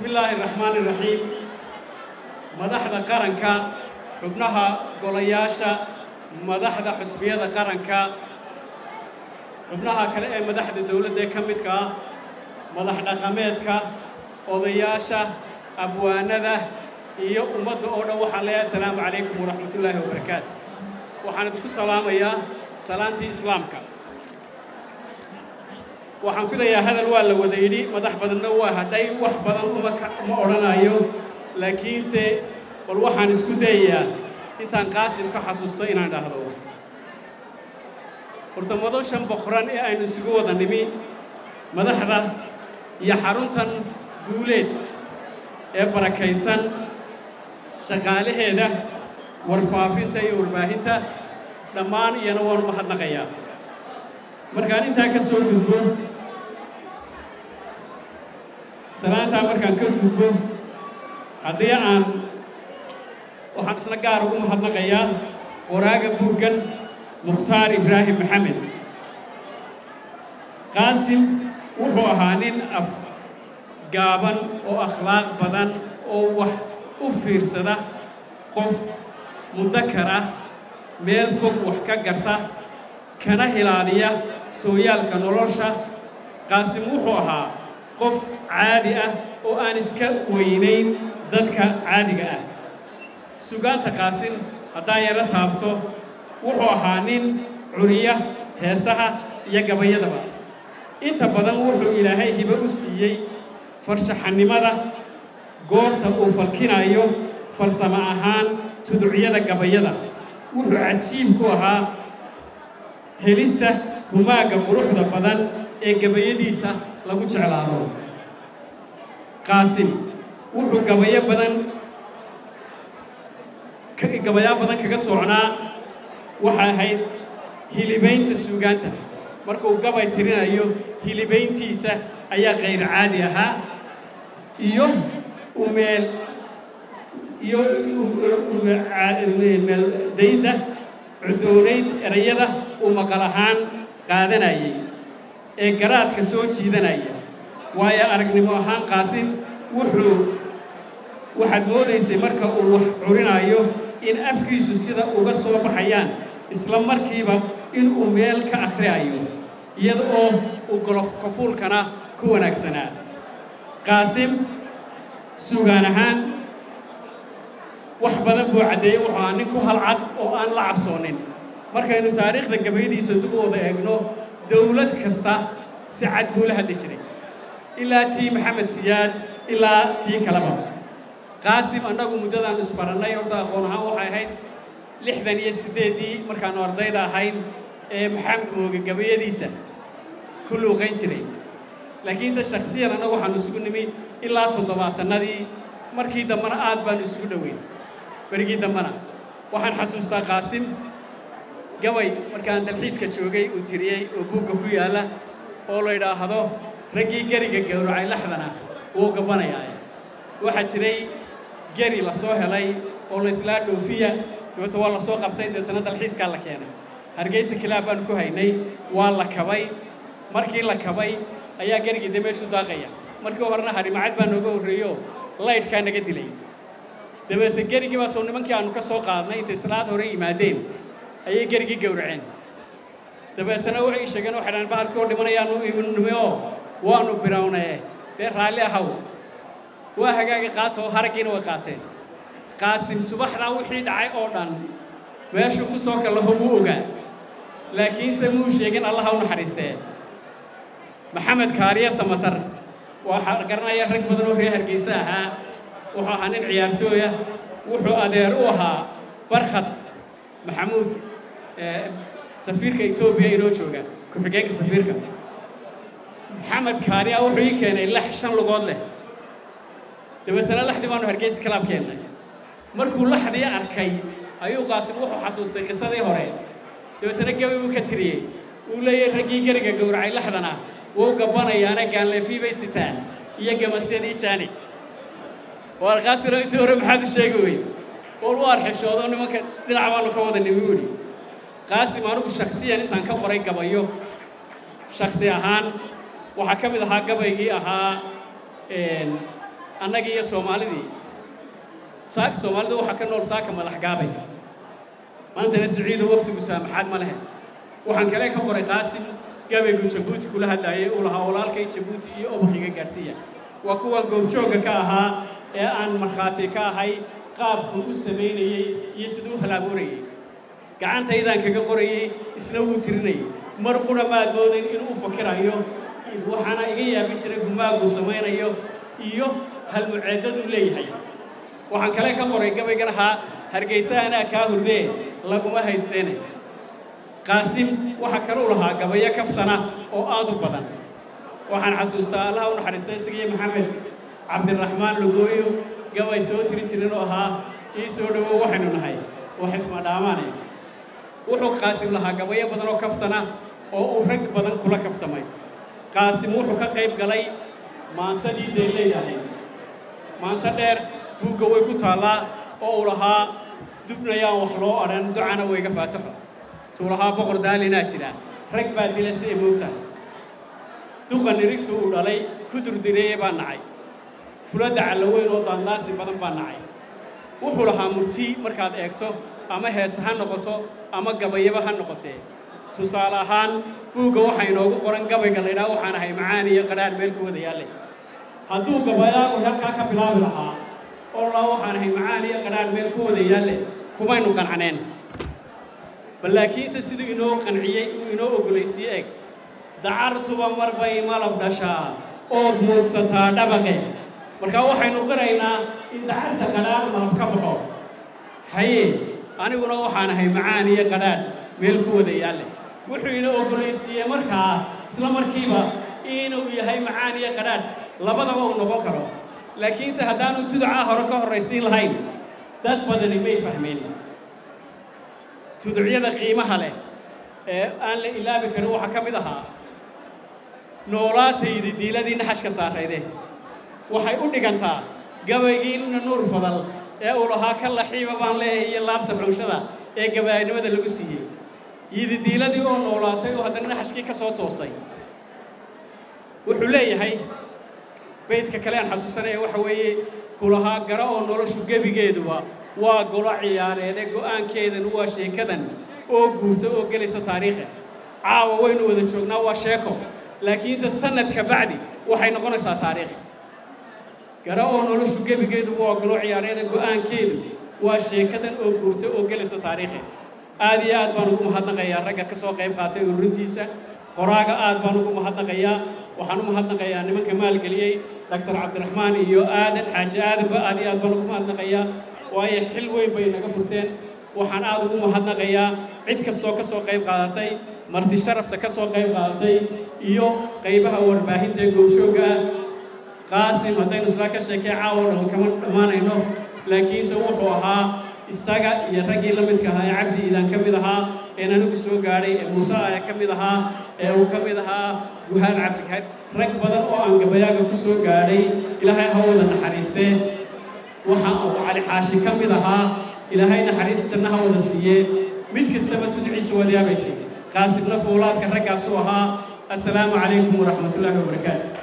bismi illaahi raxmaani raxiim madaxda qaranka xubnaha golayaasha madaxda xusbiyada qaranka xubnaha kale ee madaxda dowladda ee ka midka ah madax dhaqameedka odayaasha abwaanada iyo ummadda oo dhan waxaan leeyahay asalaamu calaykum waraxmatullaahi wabarakaatu waxaan idinku salaamayaa salaantii islaamka waxaan filayaa hadal waa la wada yidhi madax badanna waa hadhay wax badan uma ma odhanayo laakiinse bal waxaan isku dayayaa intaan qaasim ka xasuusto inaan dhahdo horta madoshan boqoran ee aynu isugu wada nimi madaxda iyo xaruntan guuleed ee barakaysan shaqaalaheeda warfaafinta iyo warbaahinta dhammaan iyana waanu mahadnaqayaa markaan intaa ka soo gudbo salaantaa markaan ka gudbo haddii aan waxaan isna gaar ugu mahadnaqayaa qoraaga buuggan mukhtaar ibraahim maxamed qaasim wuxuu ahaa nin af gaaban oo akhlaaq badan oo wax u fiirsada qof mudakar ah meel fog wax ka garta kana hilaadiya sooyaalka nolosha qaasim wuxuu ahaa qof caadi ah oo aan iska weynayn dadka caadiga ah sugaanta qaasim haddaan yaro taabto wuxuu ahaa nin curiya heesaha iyo gabayadaba inta badan wuxuu ilaahay hibo u siiyey farshaxannimada goorta uu falkinayo farsamo ahaan tuducyada gabayada wuxuu cajiib ku ahaa helista humaagga quruxda badan ee gabayadiisa lagu jeclaado qaasim wuxuu gabayo badan gabayaa badan kaga socnaa waxay ahayd hilibaynta suugaanta markuu gabay tirinayo hilibayntiisa ayaa kayr caadi ahaa iyo umeel iyo meeldayda cudoonayd erayada uu maqal ahaan qaadanayay ee garaadka soo jiidanaya waayo aragnimo ahaan qaasim wuxuu waxaad moodaysay marka uu wax curinayo in afkiisu sida uga soo baxayaan isla markiiba inuu meel ka akhriayo iyada oo uu golof kafuulkana ku wanaagsanaa qaasim sugaan ahaan wax badan buu caddeeyey wuxuu ahaa nin ku halcad oo aan la cabsoonin markaynu taariikhda gabayadiisa dib u wada eegno dawlad kasta si cad buu la hadli jiray ilaa tii maxamed siyaad ilaa tii kaleba qaasim annagu muddadaan isbarannay horta aqoon ahaan waxay ahayd lixdan iyo siddeeddii markaannu ardayda ahayn ee maxamed mooge gabayadiisa ku luuqayn jiray laakiinse shaksiyan annagu waxaannu isugu nimi ilaa toddobaatannadii markii dambena aad baannu isugu dhoweyn berigii dambena waxaan xasuustaa qaasim gabay markaan dalxiiska joogay uu tiriyey oo buugga ku yaalla oo la yidhaahdo raggii geriga gowracay laxdana wuu gabbanayaa waxaa jiray geri la soo helay oo la islaa dhoofiya dabeeta waa la soo qabtay dabeetana dalxiiskaa la keenay hargeysa kilaab baanu ku haynay waa la kabay markii la kabay ayaa gerigii dee meeshuu daaqaya markii horena harimacad baa nooga horreeyo laydhkaa naga dilay dabeete gerigii baa soo nimankii aanu ka soo qaadnay intay salaad hore yimaadeen ayay gerigii gowraceen dabeetana waxay sheegeen waxay dhahan bahalkii oo dhimanayaanu nimi oo waanu birawnee dee raalli ahaw waa hagaagi qaata oo haraggiina way qaateen qaasim subaxdaa wixii dhacay oo dhan meeshuu ku soo kallaho wuu ogaa laakiinse muu sheegin allaha u naxariistee maxamed kaariye samatar waxaa garanaya rag badan oo reer hargeysa ahaa wuxuu ahaa nin ciyaartooya wuxuu adeer u ahaa barkhad maxamuud safiirka etoobiya inoo jooga ku-xigeenka safiirka maxamed kaariya wuxuu ii keenay lax shan lugood leh dabeetana laxdii baanu hargeysa kalaab keennay markuu laxdii arkay ayuu qaasim wuxuu xasuustay qisadii hore dabeetana gabi buu ka tiriyey uu leeyahay raggii geriga gowracay laxdana wuu gabbanayaana gaanleefii bay sitaan iyo gamasyadii jaani waar qaasiro intii hore maxaad u sheegi weyn wal u arxishoodo nimanka dhinac baanu ka wada nimi wuli qaasim anigu shaksiyan intaan ka qoray gabayo shaksi ahaan waxaa ka mid ahaa gabaygii ahaa annagii iyo soomaalidii saaka soomaalida waxaa ka nool saaka madax gaabay maantana siciido wakhtigu saamaxaad ma lehe waxaan kale ka qoray qaasim gabaygu jabuuti kula hadlaayay uu lahaa walaalkay jabuuti iyo obakiga gaadhsiiya waa kuwan goobjoogga ka ahaa ee aan markhaati ka ahay qaabku u samaynayey iyo siduu u halaabuurayey gacantaydaan kaga qorayey isna wuu tirinayay mar qura maad moodayn inuu u fakirayo waxaana iga yaabin jiray gumaaguu samaynayo iyo halmuceeddaduu leeyahay waxaan kale ka qoray gabaygan ahaa hargaysa anaa kaa hurdee laguma haysteene qaasim waxaa kaluu lahaa gabayo kaftana oo aad u badan waxaan xasuustaa allaha u naxariistay isagiyo maxamed cabdiraxmaan lugooyo gabay soo tiri jirin oo ahaa ii soo dhowow waxaynu nahay wax isma dhaamaane wuxuu qaasim lahaa gabayo badan oo kaftana oo uu rag badan kula kaftamay qaasim wuxuu ka qayb galay maansadii dee leeyahay maanse dheer buugga way ku taallaa oo uu lahaa dubnayaan wax loo odhan ducana wayga faataxo tuu lahaa boqor daalinaa jira rag baa dila si ay moogtahay duqa nirigtu uu dhalay ku durdireeye baa nacay fuladda callaweyn oo daandaasi badan baa nacay wuxuu lahaa murti markaad eegto ama heese ha noqoto ama gabayaba ha noqotee tusaale ahaan buugga waxaa inoogu qoran gabayga laydhaha waxaan ahay macaan iyo qadhaadh meel ku wada yaalle hadduu gabayaagu halkaa ka bilaabi lahaa oo laa waxaan ahay macaan iyo qadhaadh meel ku wada yaalle kumaynu qancaneen bal laakiinse siduu inoo qanciyey uu inoo oggolaysiye eg dacartuba mar bay malab dhashaa ood muudsataa dhabaqe markaa waxaynu qiraynaa in dacarta qadhaadh malab ka baxo haye aniguna waxaan ahay macaan iyo qadhaadh meel ku wada yaalle wuxuu ina oggolaysiiyey markaa isla markiiba inuu yahay macaan iyo qadhaadh labadaba uu noqon karo laakiinse haddaanu tuducaa hore ka horraysiin lahayn dad badani may fahmeen tuducyada qiimaha leh ee aan la ilaabi karin waxaa ka mid ahaa noolaataydi diiladii naxashka saarayde waxay u dhigantaa gabaygiinna nuur fadal ee uu lahaa ka laxiiba baan leeyahay iyo laabta xunshada ee gabaanimada lagu siiyey yididiiladii oo noolaatay oo haddana naxashkii ka soo toostay wuxuu leeyahay baydka kale aan xasuusanaya waxa weeye kulahaa gara oo noloshu gebigeeduba waa golo ciyaareede go'aankeedanu waa sheekadan oo guurta oo gelaysa taariikha caawa waynu wada joognaa waa sheeko laakiinse sanadka bacdi waxay noqonaysaa taariikh gara oo noloshu gebigeeduba waa golo ciyaareede go'aankeedu waa sheekadan oo guurta oo gelaysa taariikha aad iyo aad baan ugu mahadnaqayaa ragga ka soo qayb qaatay ururintiisa qoraaga aad baan ugu mahadnaqayaa waxaan u mahadnaqayaa nimanka maalgeliyey doctor cabdiraxmaan iyo aadan xaaji aadanba aad iyo aad baan ugu mahadnaqayaa waayo xil weyn bay naga furteen waxaan aad ugu mahadnaqayaa cid kastoo ka soo qayb qaadatay marti sharafta ka soo qayb qaadatay iyo qaybaha warbaahinta ee goobjoogga ah qaasim haddaynu isla ka sheekay caawo dhan kama dhammaanayno laakiinse wuxuu ahaa isaga iyo raggii la midka ahaa ee cabdi iidaan ka mid ahaa een anigu soo gaadhay ee muuse ah ka mid ahaa ee uu ka mid ahaa guhaan cabdikaar rag badan oo aan gabayaaga ku soo gaadhay ilaahay ha wada naxariistee waxa uu cali xaashi ka mid ahaa ilaahay naxariis janno ha wada siiyee mid kastaba tudciisa wadiyaabaysay qaasimna fuulaadka raggaasuu ahaa assalaamu calaykum waraxmatullaahi wabarakaatu